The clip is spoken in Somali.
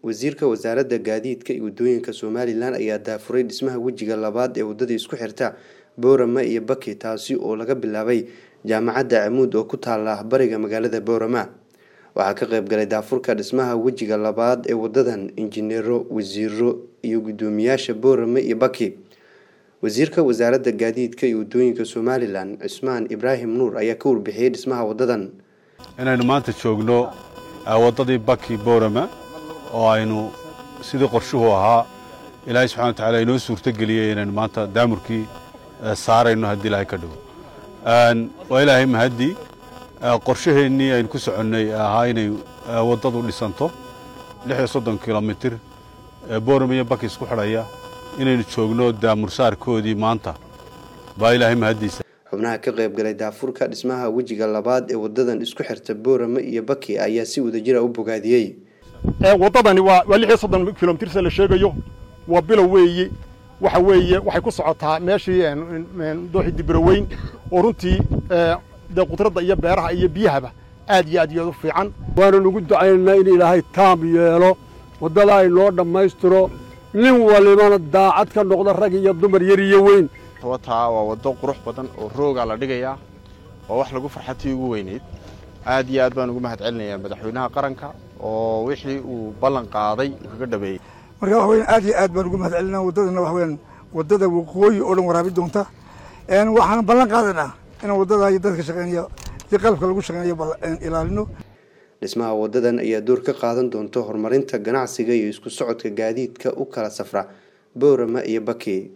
wasiirka wasaaradda gaadiidka iyo waddooyinka somalilan ayaa daafuray dhismaha wejiga labaad ee waddada isku xirta boorama iyo baki taasi oo laga bilaabay jaamacadda camuud oo ku taala bariga magaalada boorama waxaa ka qayb galay daafurka dhismaha wejiga labaad ee wadadan injineero wasiiro iyo guddoomiyaasha boorama iyo baki wasiirka wasaaradda gaadiidka iyo waddooyinka somalilan cismaan ibraahim nuur ayaa ka warbixiyey dhismaha wadadan inaynu maanta joogno waddadii baki boorama oo aynu sidii qorshuhu ahaa ilaahay subxana wa tacala inoo suurtogeliyey inaynu maanta daamurkii saarayno haddii ilaahay ka dhigo waa ilaahay mahaddi qorshaheennii aynu ku soconnay ahaa inay waddadu dhisanto lix iyo soddon kilomitir boorama iyo baki isku xidhaya inaynu joogno daamursaarkoodii maanta baa ilaahay mahaddiisa xubnaha ka qayb galay daafurka dhismaha wejiga labaad ee wadadan isku xirta boorama iyo baki ayaa si wadajira u bogaadiyey waddadani waa waa lix iyo soddon kilomitir se la sheegayo waa bilow weeye waxa weeye waxay ku socotaa meeshii dooxii dibroweyn oo runtii dee qudradda iyo beeraha iyo biyahaba aad iyo aad iyo aad u fiican waanu ugu ducaynaynaa in ilaahay taam yeelo waddada ay noo dhammaystiro nin walibana daacad ka noqda rag iyo dumar yar iyo weyn wataa waa waddo qurux badan oo roogaa la dhigayaa oo wax lagu farxatii ugu weynayd aad iyo aad baan ugu mahad celinayaa madaxweynaha qaranka oo wixii uu ballan qaaday uu kaga dhabeeyey marka waxa weyan aad iyo aad baan ugu mahad celinaa waddadana waxa weyaan waddada waqooyi oo dhan waraabi doonta waxaan ballan qaadaynaa inaan waddada iyo dadka shaqeynaya si qalabka lagu shaqeynayo ilaalino dhismaha wadadan ayaa door ka qaadan doonta horumarinta ganacsiga iyo isku socodka gaadiidka u kala safra boorama iyo baki